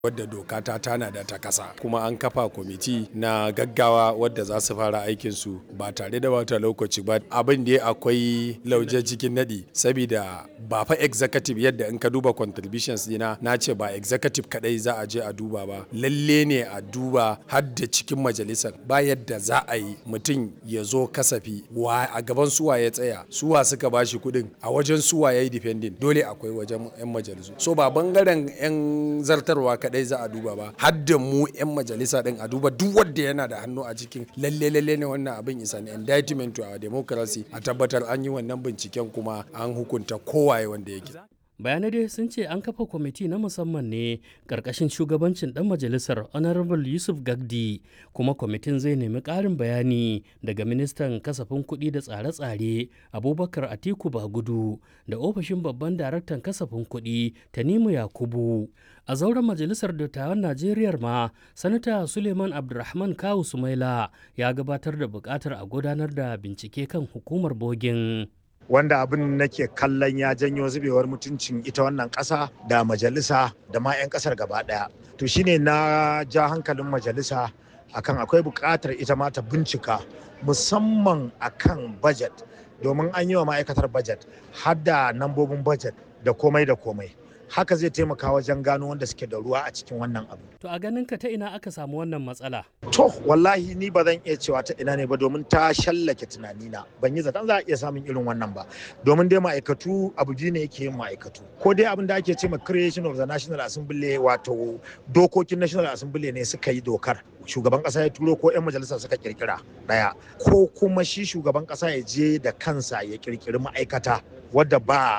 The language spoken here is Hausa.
wadda doka ta tanada ta kasa kuma an kafa kwamiti na gaggawa wadda za su fara aikinsu ba tare da wata lokaci ba abin da akwai lauje cikin nadi saboda ba fa executive yadda in ka duba contributions dina na ce ba executive kadai za a je a duba ba lalle ne a duba har da cikin majalisar ba yadda za a yi mutum ya zo kasafi wa a gaban suwa ya tsaya suwa suka bashi kuɗin a wajen suwa ya yi defending dole akwai wajen 'yan majalisu so ba bangaren 'yan zartarwa kadai za a duba ba har da mu 'yan majalisa din a duba duk wanda yana da hannu a cikin lalle lalle ne wannan abin isa ne indictment to our democracy a tabbatar an yi wannan binciken kuma an hukunta kowaye wanda yake bayanai dai sun ce an kafa kwamiti na musamman ne ƙarƙashin shugabancin ɗan majalisar honorable yusuf gagdi kuma kwamitin zai nemi ƙarin bayani daga ministan kasafin kuɗi da tsare-tsare abubakar atiku bagudu da ofishin babban daraktan kasafin kuɗi tanimu yakubu a zauren majalisar dattawan najeriya ma sanata suleiman abdulrahman kawu sumaila ya gabatar da buƙatar a gudanar da bincike kan hukumar bogin wanda abin nake kallon ya janyo zubewar mutuncin ita wannan ƙasa da majalisa da ma 'yan ƙasar gaba ɗaya to shine na ja hankalin majalisa akan akwai buƙatar ita ma ta bincika musamman akan budget domin an yi wa ma'aikatar budget har da nambobin budget da komai da komai haka zai taimaka wajen gano wanda suke da ruwa a cikin wannan abu. To a ganin ka ta ina aka samu wannan matsala? To wallahi ni ba zan iya cewa ta ina ne ba domin ta shallake tunanina ban yi zaton za a iya samun irin wannan ba domin dai ma'aikatu abu biyu ne yake yin ma'aikatu ko dai abin da ake ce ma creation of the national assembly wato dokokin national assembly ne suka yi dokar shugaban kasa ya turo ko 'yan majalisa suka kirkira daya ko kuma shi shugaban kasa ya je da kansa ya kirkiri ma'aikata wadda ba